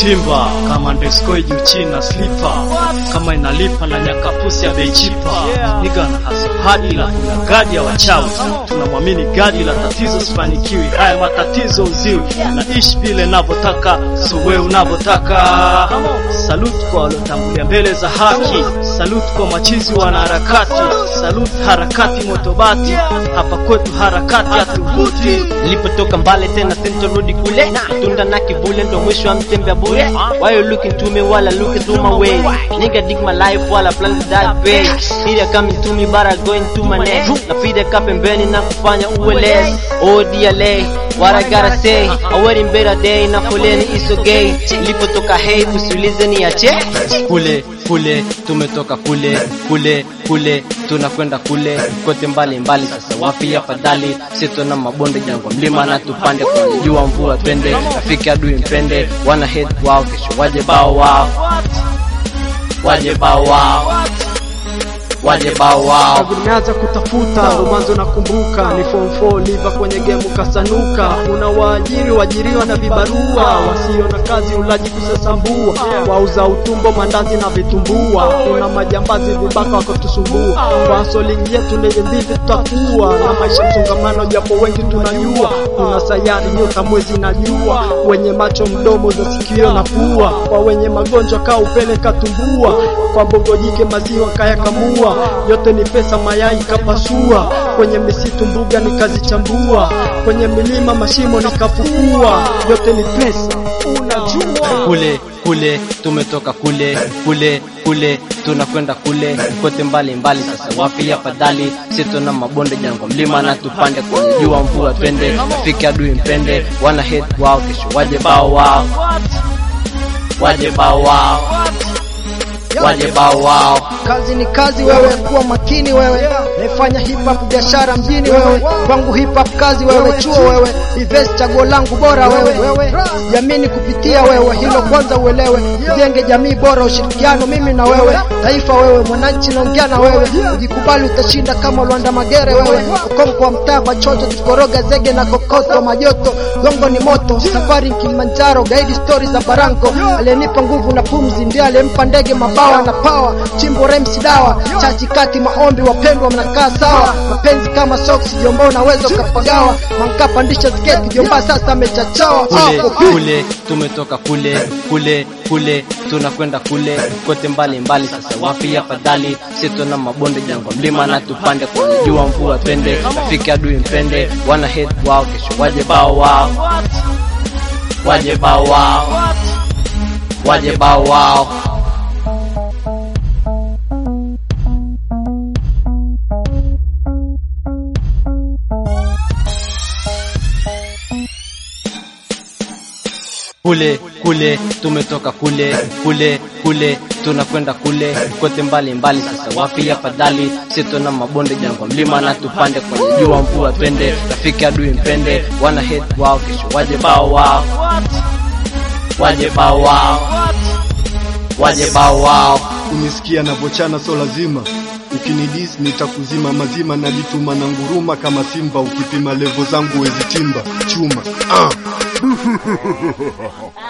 timba kama ndeskoi juu china slipa kama inalipa na nyakapusi ya beichipa niga na hasa hadi la kuna gadi ya wachawi tunamwamini gadi la tatizo sifanikiwi haya matatizo uziwi na ishi vile navyotaka sowe unavyotaka salut kwa waliotangulia mbele za haki salut kwa machizi wanaharakati salut harakati motobati hapa kwetu harakati hatuvuti nilipotoka mbale tena sintorudi kule tunda na kivule ndo mwisho wa mtembea bure why you looking to me while I look through my way nigga dig my life while I plan to die way Here coming to me but I going to my neck napiga ka pembeni na kufanya uwe less oh dear lay what I gotta say a wedding better day na foleni is okay nilipotoka hey usiulize ni ache kule kule tumetoka kule kule kule tunakwenda kule kote mbali mbali sasa wapi afadhali sito na mabonde jangwa mlima na tupande kwa jua mvua twende rafiki adui mpende wana head wao kesho waje bao wao waje bao wao waje bao wao Tangu nimeanza kutafuta ndo mwanzo nakumbuka ni form 4 liva kwenye gemu kasanuka kuna waajiri waajiriwa na vibarua wasio na kazi ulaji kusasambua wauza utumbo mandazi na vitumbua kuna majambazi vibaka wakotusumbua kwa solingi yetu ndege mbivi tutakuwa na maisha msongamano japo wengi tunajua kuna sayari nyota mwezi na jua wenye macho mdomo za sikio na pua kwa wenye magonjwa kaa upele katumbua kwa mbogo jike maziwa kayakamua yote ni pesa mayai kapasua kwenye misitu mbuga nikazichambua kwenye milima mashimo nikafukua yote ni pesa unajua kule kule tumetoka kule kule kule tunakwenda kule kote mbali mbali sasa wapi afadhali sito na mabonde jangwa mlima na tupande kwenye jua mvua twende rafiki adui mpende wana head wao kesho waje bao wao waje bao wao waje bao wao kazi ni kazi wewe kuwa makini wewe naifanya hip hop biashara mjini wewe kwangu hip hop kazi wewe chuo wewe invest chaguo langu bora wewe wewe jamini kupitia wewe hilo kwanza uelewe tujenge jamii bora ushirikiano mimi na wewe taifa wewe mwananchi naongea na wewe ujikubali utashinda kama Lwanda Magere wewe ukonko wa mtaa kwa chocho tukoroga zege na kokoto majoto gongo ni moto safari Kilimanjaro gaidi story za Baranko aliyenipa nguvu na pumzi ndiye aliyempa ndege mabawa na pawa chimbo rems dawa chachi kati maombi wapendwa mnakaa sawa mapenzi kama socks jomba unaweza ukapagawa manka pandisha sketi jomba sasa amechachawa kule hapo kule tumetoka kule kule kule tunakwenda kule kote mbali mbali sasa wapi afadhali sito na mabonde jangwa mlima na tupande kwenye jua mvua twende rafiki adui mpende wana head wao kesho waje bao wao waje bao wao waje bao wao kule kule tumetoka kule kule kule tunakwenda kule kote mbali mbali sasa wapi afadhali sito na mabonde jangwa mlima na tupande kwenye jua mvua twende rafiki adui mpende wana head wao kesho waje bao wao waje bao wao waje bao wao kunisikia navochana so lazima ukinidis nitakuzima mazima najituma na nguruma kama simba ukipima levo zangu wezi timba chuma ah.